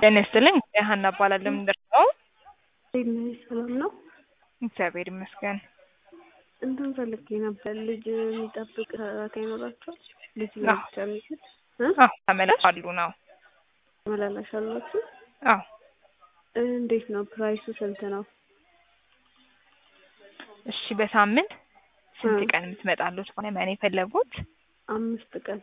ጤና ይስጥልኝ ሀና እባላለሁ። ምንድን ነው? ሰላም ነው? እግዚአብሔር ይመስገን። እንትን ፈልጌ ነበር። ልጅ የሚጠብቅ ሰራተኛ ይኖራቸዋል? ልጅ አዎ። ለብቻ የሚችል አዎ ተመላሽ አሉ ነው። መላላሽ አላችሁ? አዎ እንዴት ነው ፕራይሱ ስንት ነው? እሺ በሳምንት ስንት እ ቀን የምትመጣሉት ባለሙያ ነው የፈለጉት? አምስት ቀን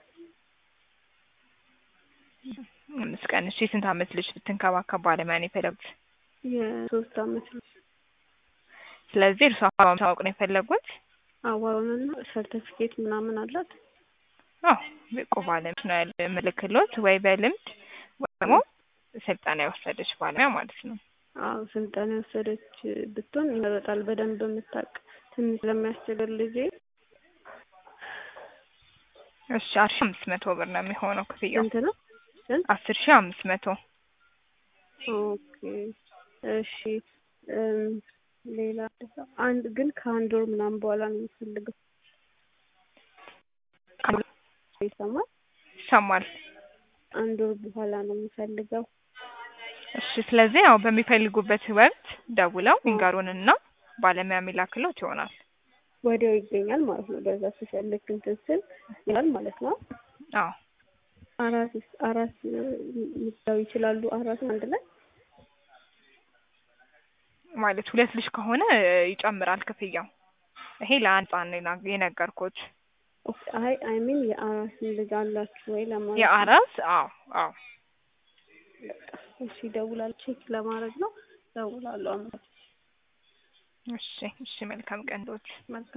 አምስት ቀን። እሺ የስንት አመት ልጅ ብትንከባከብ ባለሙያ ነው የፈለጉት? የሶስት አመት ልጅ ስለዚህ እርሷ አካባቢ ማወቅ ነው የፈለጉት? አዋውንና ሰርተፊኬት ምናምን አላት? አዎ ብቁ ባለሙያ ነው ያለ ምልክሎት ወይ በልምድ ወይ ደግሞ ስልጠና የወሰደች ባለሙያ ማለት ነው። አዎ ስልጠና የወሰደች ብትሆን ይመረጣል። በደንብ የምታውቅ ትንሽ ስለሚያስቸግር ልጄ እሺ አስር ሺህ አምስት መቶ ብር ነው የሚሆነው ክፍያው። ስንት ነው? ስንት? አስር ሺህ አምስት መቶ ኦኬ እሺ እም፣ ሌላ አንድ ግን ከአንድ ወር ምናምን በኋላ ነው የምፈልገው። ይሰማል? ይሰማል። አንድ ወር በኋላ ነው የምፈልገው። እሺ ስለዚህ ያው በሚፈልጉበት ወቅት ደውለው ይንገሩንና ባለሙያ የሚላክሎት ይሆናል። ወዲያው ይገኛል ማለት ነው። በዛ ስፈልግ እንትን ስል ይላል ማለት ነው። አዎ አራት አራት ምታው ይችላሉ። አራት አንድ ላይ ማለት ሁለት ልጅ ከሆነ ይጨምራል ክፍያው። ይሄ ለአንድ ህጻን ነው የና- የነገርኩት። ኦኬ፣ አይ አይ ሚን የአራት ልጅ አላችሁ ወይ ለማለት ነው። የአራስ አዎ አዎ እሺ እደውላለሁ። ቼክ ለማድረግ ነው። እደውላለሁ። አመሰግናለሁ። እሺ እሺ መልካም ቀንዶች መልካም